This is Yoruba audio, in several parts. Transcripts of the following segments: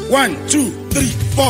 one two three four.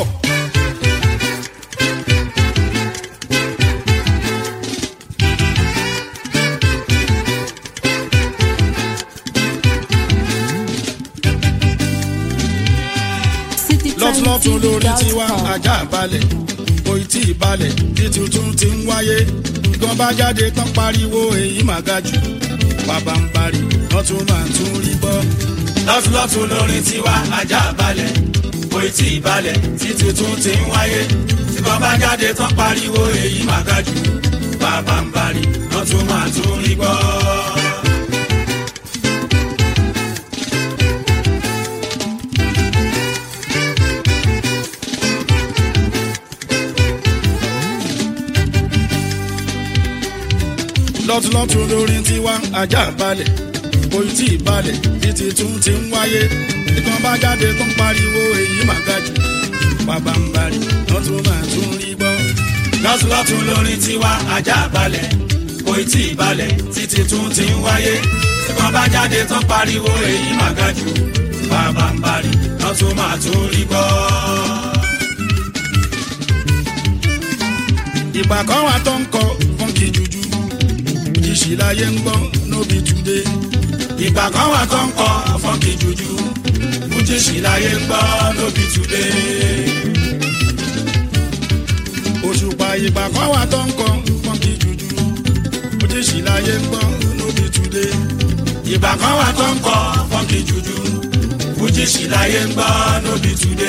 lọ́tún lórí tiwa ajá balẹ̀ oyè tí ì balẹ̀ tí tuntun ti ń wáyé gan bá jáde tán pariwo èyí mà ga jù bàbá ń bari lọ́tún máa tún rí gbọ́. lọ́tún lọ́tún lórí tiwa ajá balẹ̀ oyè tí ì balẹ̀ tí tuntun ti ń wáyé tí gan bá jáde tán pariwo èyí mà ga jù bàbá ń bari lọ́tún máa tún rí gbọ́. lọ́túnlọ́tún lórí tiwa ajá balẹ̀ oyè tí ì balẹ̀ títí tún ti ń wáyé ìkan bá jáde tó ń pariwo èyí mà ga jù bàbá ń bari lọ́tún máa tún rí gbọ́. lọ́tún lọ́tún lórí tiwa ajá balẹ̀ oyè tí ì balẹ̀ títí tún ti ń wáyé tí wọ́n bá jáde tán pariwo èyí mà ga jù bàbá ń bari lọ́tún máa tún rí gbọ́. ìgbà kan wà tó ń kọ fúnkì jújú ìṣì láyé ń gbọ́ nóbi túnde. ìgbà kan wà tó ń kọ fọ́nkì jújú fújì sì láyé ń gbọ́ lóbi túnde. òṣùpá ìgbà kan wà tó ń kọ fúnkì jújú ìṣì láyé ń gbọ́ nóbi túnde. ìgbà kan wà tó ń kọ fọ́nkì jújú fújì sì láyé ń gbọ́ lóbi túnde.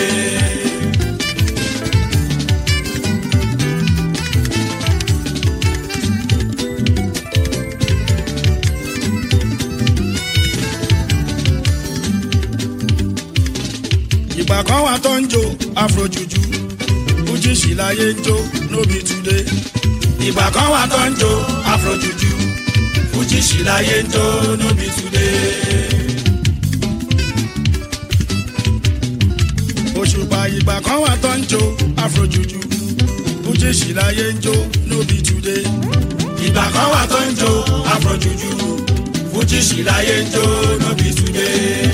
ìgbà kan wà tó ń jó afrojuju fújì sì láyé ń jó nóbi túnde. ìgbà kan wà tó ń jó afrojuju fújì sì láyé ń jó lóbi túnde. òṣùpá ìgbà kan wà tó ń jó afrojuju fújì sì láyé ń jó nóbi túnde. ìgbà kan wà tó ń jó afrojuju fújì sì láyé ń jó lóbi túnde.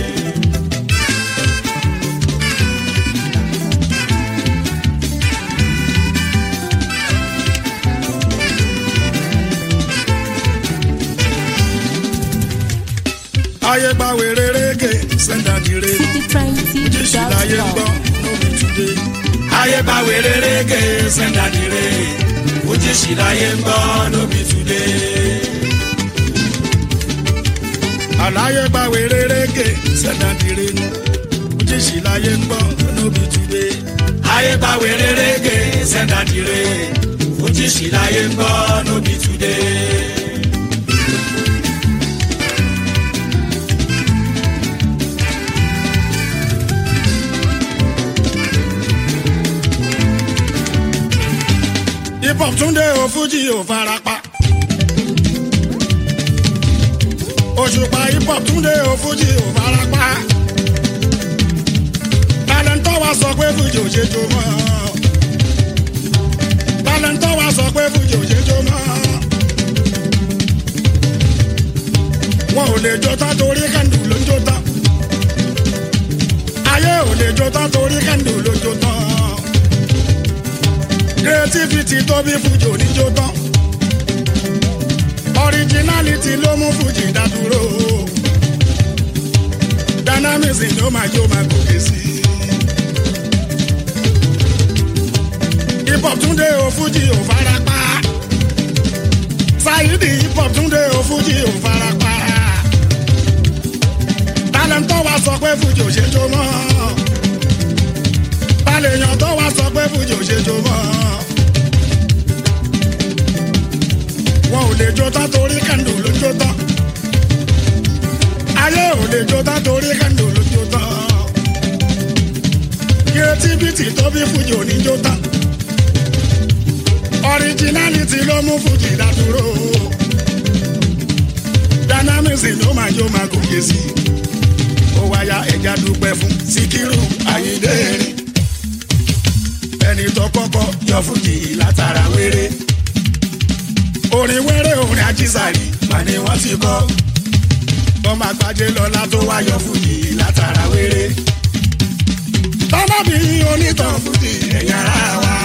ayé gba wèrè rége sẹ́ńdàdìrè fújì sì láyé ń gbọ́ nóbi túnde. ayé bá wèrè rége sẹ́ńdàdìrè fújì sì láyé ń gbọ́ lóbi túnde. àláyé gba wèrè rége sẹ́ńdàdìrè fújì sì láyé ń gbọ́ nóbi túnde. ayé bá wèrè rége sẹ́ńdàdìrè fújì sì láyé ń gbọ́ lóbi túnde. hip hop túnde o fújì ò farapa. òṣùpá hip hop túnde o fújì ò farapa. talentọ́ wa sọ pé fújì ò ṣe jó mọ́. talentọ́ wa sọ pé fújì ò ṣe jó mọ́. wọn ò lè jó tán torí kẹ́ndù ló ń jó tán. ayé ò lè jó tán torí kẹ́ndù ló ń jó tán creativity tó bí fújì oníjó tán originality ló mú fújì dádúró dynamism ló máa jó máa gòkè sí hip hop túndé o fújì ò farapa Saidi hip hop túndé o fújì ò farapa talentọ́ wa sọ pé fújì ò ṣe jó mọ́ balẹ̀yàn tó wá sọ pé fújì ò ṣe jó mọ́. wọn ò lè jó tán torí kẹ́ndù ló jó tán. ayé ò lè jó tán torí kẹ́ndù ló jó tán. creativity tó bí fújì ò ní jó tán. originality ló mú fújì dádúró. dynamism ló máa jó máa gòkè sí i. ó wáyà ẹja dúpẹ́ fún Síkírù Àyìndé rìn ẹni tó kọ́kọ́ yọ fújì látara wéré. orin wéré orin ajísàrí mà ni wọ́n ti kọ́. ọmọ àgbájé lọ́la tó wá yọ fújì látara wéré. tọ́mọ́bí onítàn fújì ẹ̀yà ara wa.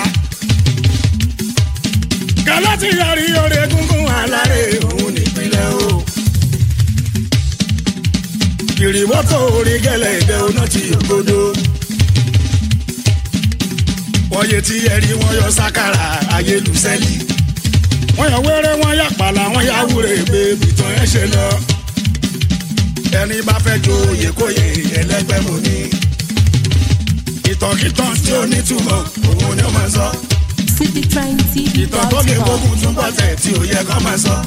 kẹlẹ́ ti yọrí orí egungun alárè òun nípínlẹ̀ o. ìrìwọ́tò orí gẹ́lẹ́ ìdẹ́ oná ti ògbódò. wọ́n yé tí ẹ̀rí wọn yọ sákàrà ayélujáfẹ́lì. wọ́n yọ wẹ́rẹ́ wọ́n yà pàlà wọ́n yà wúre gbé bìtàn ẹ̀ ṣe lọ. ẹni bá fẹ́ jo oyè kóyè ẹlẹ́gbẹ́ mo ní ìtànkìtàn tí ó nítumọ̀ òun ni ó máa sọ. ìtàn tó lè gbógun túbọ̀ tẹ̀ tí ò yẹ kó máa sọ.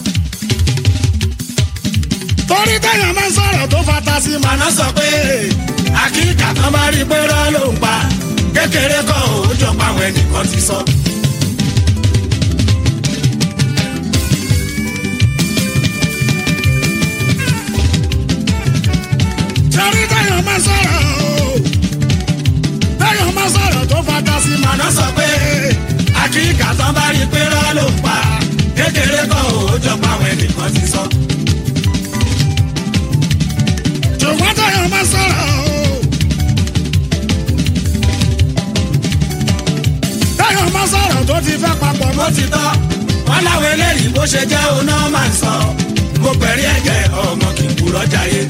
torí téèyàn máa ń sọ̀rọ̀ tó fata sí màná sọ pé àkíkà kan bá rí pé rọ́ ló ń pa kékeré kọ́ ò jọ páwọn ẹnìkan ti sọ. torí téèyàn máa ń sọ̀rọ̀ o téèyàn máa sọ̀rọ̀ tó fata sí màná sọ pé àkíkà tán bá rí pé rọ́ ló ń pa kékeré kan ò jọ páwọn ẹnìkan ti sọ. ṣùgbọ́n téèyàn máa sọ̀rọ̀ o téèyàn máa sọ̀rọ̀ tó ti fẹ́ papọ̀ mọ́ ti tọ́ wọn láwọn eléyìí bó ṣe jẹ́ òun náà máa ń sọ mo pẹ̀rí ẹ̀jẹ̀ ọmọ kì í kúrọ̀ jáyé.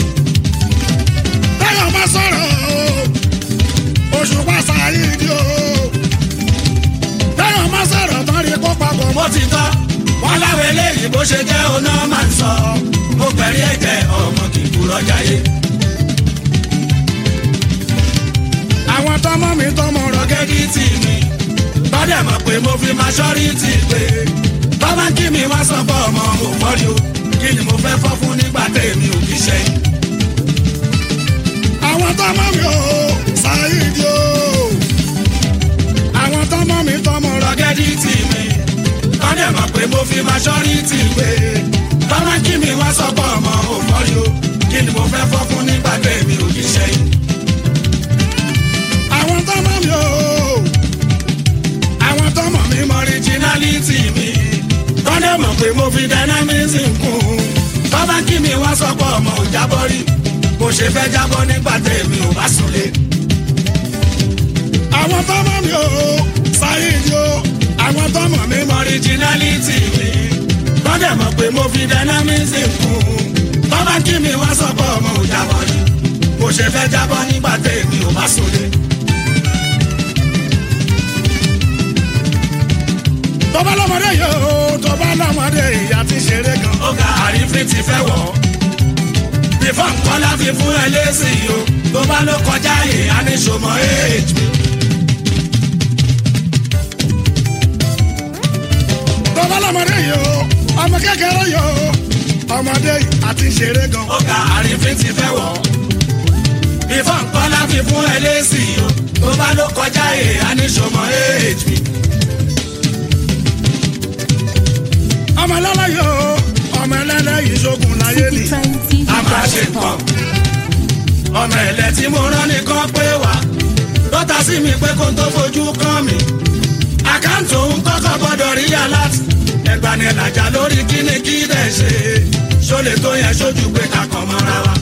téèyàn máa sọ̀rọ̀ o oṣù pàṣẹ ayíǹde o. Táyọ̀ máa sọ̀rọ̀ tán rí kó papọ̀ mọ́ ti tọ́. Wọ́n láwọn eléyìí bó ṣe jẹ́ oná máa ń sọ. Mo pẹ̀rí ẹ̀jẹ̀ ọmọ kì í kúrọ̀ jáyé. Àwọn tọmọ mi tọmọ rọgẹ́dì tì mí. Tọ́dẹ̀ mọ̀ pé mo fi máa ṣọ́rí tì pé. Tọ́mọ kí mi wá sọ fọ́ ọmọ mo fọ́rí o. Kí ni mo fẹ́ fọ́ fún nígbà tèmi ò kí ṣẹ́yìn. Àwọn tọmọ mi ò ṣàyíǹde o àwọn tọmọ mi tọmọ rọgẹ́dì tì mí tọ́dẹ̀ mọ̀ pé mo fi máa ṣọ́rí tì pé tọ́mọ kí mi wá sọ́kọ̀ ọmọ òmọ́rí o kí ni mo fẹ́ fọ́ fún nígbà tẹ̀mí ò kí ṣẹ́yìn. àwọn tọmọ mi o àwọn tọmọ mi mọ ríjínálítì mi tọ́dẹ̀ mọ̀ pé mo fi dynamism kún tọ́mọ kí mi wá sọ́kọ̀ ọmọ òjábọ̀ rí bó ṣe fẹ́ jábọ́ nígbà tẹ̀mí ò bá súnlé àwọn tọmọ mi ò sáyéèdì o àwọn tọmọ mi mọ originality mi lọ́dẹ̀ mọ̀ pé mo fi dynamism kún tọ́ba kí mi wá sọ́kọ̀ ọmọ òjàbọ̀ ni kò ṣe fẹ́ jábọ́ nígbà tèmi ò bá sólé. tọ́ba lọ́mọdé yìí o tọ́ba lọ́mọdé ìyá ti ṣeré gan. ó ga àrífín ti fẹ́ wọ̀ bífọ̀ nǹkan láfi fún ẹ lẹ́sìn o tó bá ló kọjá yìí á ní ṣòmọ́ èèjì mi. tọ́ba lọ́mọdé yìí o ọmọ kékeré yìí o ọmọdé yìí àti ṣeré gan. ó ga àrífín ti fẹ́ wọ̀ bífọ̀ nǹkan láfi fún ẹ lẹ́sìn o tó bá ló kọjá yìí á ní ṣòmọ́ èèjì mi. ọmọ lọ́lá yìí o ọmọ ẹlẹ́lẹ́ yìí ṣogun láyé ni a máa ṣe nǹkan. ọmọ ẹ̀lẹ́ tí mo rán nìkan pé wá lọ́tà sí mi pé kó tó fojú kàn mí. àkáǹtì òun kọ́kọ́ gbọ́dọ̀ rí aláàtì. ẹgbani làjà lórí kíni kí dẹ̀ ṣe. ṣólè tó yẹ sójú pé ká kàn mọ́ra wa.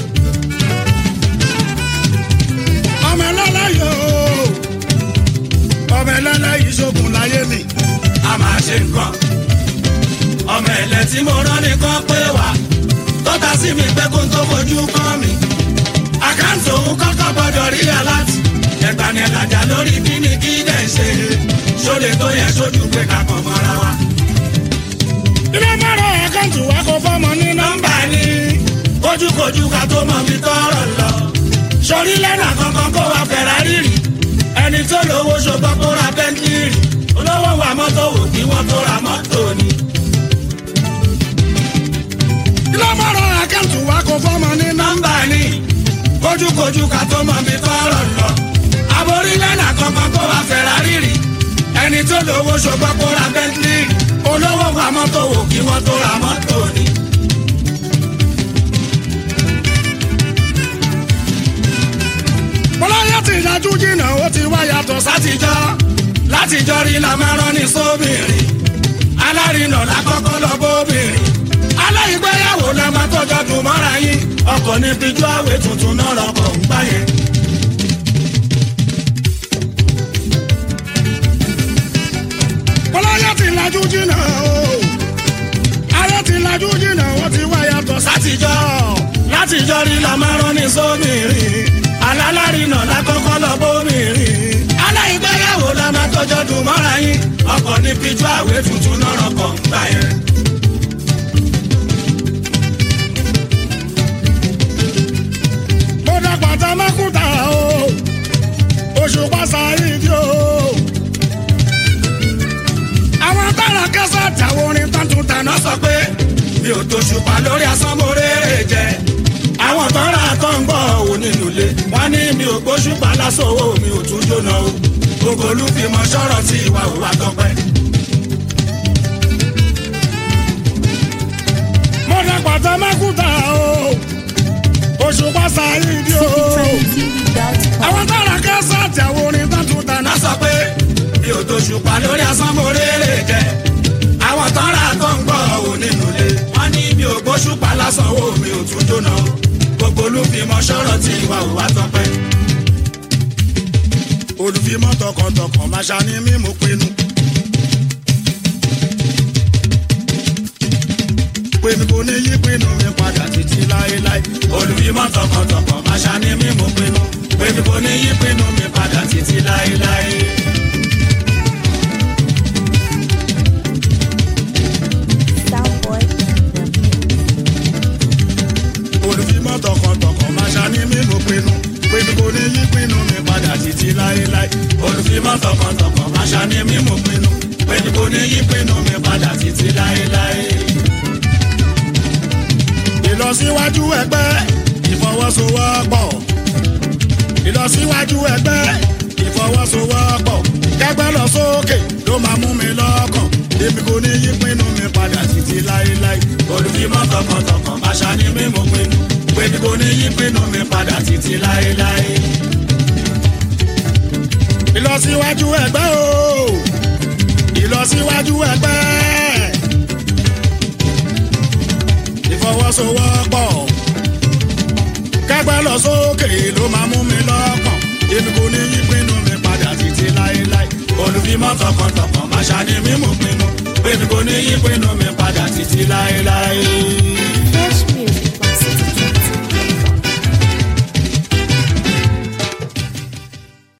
ọmọ ẹlẹ́lẹ́ yìí o ọmọ ẹlẹ́lẹ́ yìí ṣogun láyé ni a máa ṣe nǹkan ọmọ ẹ̀lẹ́ tí mo rán nìkan pé wá tọ́ta sí mi pé kó n tó fojú kàn mí. àkáǹtì òun kọ́kọ́ gbọ́dọ̀ rí aláàtì. ẹ̀gbani ẹ̀làjà lórí kíni kí dẹ̀ ṣe. ṣólè tó yẹ sójú pé ká kàn mọ́ra wa. ilé mọ́rọ̀ àkáǹtì wa kò fọ́mọ ní nọ́mbà ni. kojúkojú ká tó mọ mi tọrọ lọ. sọrí lẹ́nà kankan kó wa Ferrari rì. ẹni tó lówó ṣùgbọ́n kó ra Bentley rì. olówó wa mọ́tò wò kí wọ́n tó ra mọ́tò ni lọ́mọ́rọ̀ àkáǹtì wa kò fọ́mọ ní nọ́mbà ni kojúkojú ká tó mọ mi tọrọ lọ. aborílẹ̀ náà kankan kó wa Ferrari rì ẹni tó lówó ṣùgbọ́n kó ra Bentley olówó wa mọ́tò wò kí wọ́n tó ra mọ́tò ni. bọ́láyà ti yájú jìnnà ó ti wá yàtọ̀ sátijọ́ látijọ́ rí la máa rán ní sóbìnrin alárinà lákọ́kọ́ lọ bóbìnrin aláìgbéyàwó la máa tọ́jọ́ dùn mọ́ra yín ọkọ̀ ní fíjú àwẹ̀ tuntun náà lọ́kọ̀ ń gbá yẹn. jìnnà o ayé ti lajú jìnnà wọ́n ti wá yàtọ̀ sátijọ́ látijọ́ rí la máa rán ní sómìnrin alálárìnà lákọ́kọ́ lọ bómìnrin aláìgbéyàwó la máa tọjọ́ dùn mọ́ra yín ọkọ̀ ní píjú àwé tuntun lọ́rọ̀ kan gbà yẹn. mo dàgbà tá a máa kú ta o oṣù pàṣẹ ìdí o. àwọn tára kẹsàn àtàwọn orin tuntun tàná sọ pé mi ò tó ṣùpá lórí asánmọ́rẹ́ jẹ. àwọn tọ́ra tó ń gbọ́ òun nínú ilé wọ́n ní mi ò gbóṣùpá lásán owó mi ò tún jóná o. gbogbo olúfimọ̀ sọ̀rọ̀ tí ìwà òwà tọpẹ́. mo dàgbà tá a máa kú ta o oṣù pàṣẹ ìdí o àwọn tára kẹsàn àti àwọn orin tuntun tàná sọ pé mi ò tó ṣùpá lórí asánmọ́rẹ́ jẹ. àwọn tọ́ra tó ń gbọ́ òun nínú ilé wọ́n ní mi ò gbóṣùpá lásán owó mi ò tún jóná o. gbogbo olúfimọ̀ sọ̀rọ̀ tí ìwà òwà tọpẹ́. olùfimọ̀ tọkàntọkàn máa ṣàní mímú pinnu. pé mi kò ní yí pinnu mi padà títí láéláé. olùfimọ̀ tọkàntọkàn máa ṣàní mímú pinnu. pé mi kò ní yí pinnu mi padà títí láéláé. olùfimọ̀ tọkàntọkàn máa ṣàní mímú pinnu. pé mi kò ní yí pinnu mi padà títí láéláé. olùfimọ̀ tọkàntọkàn máa ṣàní mímú pinnu. pé mi kò ní yí pinnu mi padà títí láéláé ìlọsíwájú ẹgbẹ́ ìfọwọ́sowọ́pọ̀ ìlọsíwájú ẹgbẹ́ ìfọwọ́sowọ́pọ̀ kẹgbẹ́ lọ sókè ló máa mú mi lọ́kàn èmi kò ní yí pinnu mi padà títí láéláé olùfimọ́ tọkàntọkàn àṣà ni mímú pinnu pé mi kò ní yí pinnu mi padà títí láéláé ìlọsíwájú ẹgbẹ́ o ìlọsíwájú ẹgbẹ́ ìfọwọ́sowọ́pọ̀ kẹgbẹ́ lọ sókè ló máa mú mi lọ́kàn èmi kò ní yí pinnu mi padà títí láéláé olùfimọ́ tọkàntọkàn máa ṣàní mímú pinnu èmi kò ní yí pinnu mi padà títí láéláé.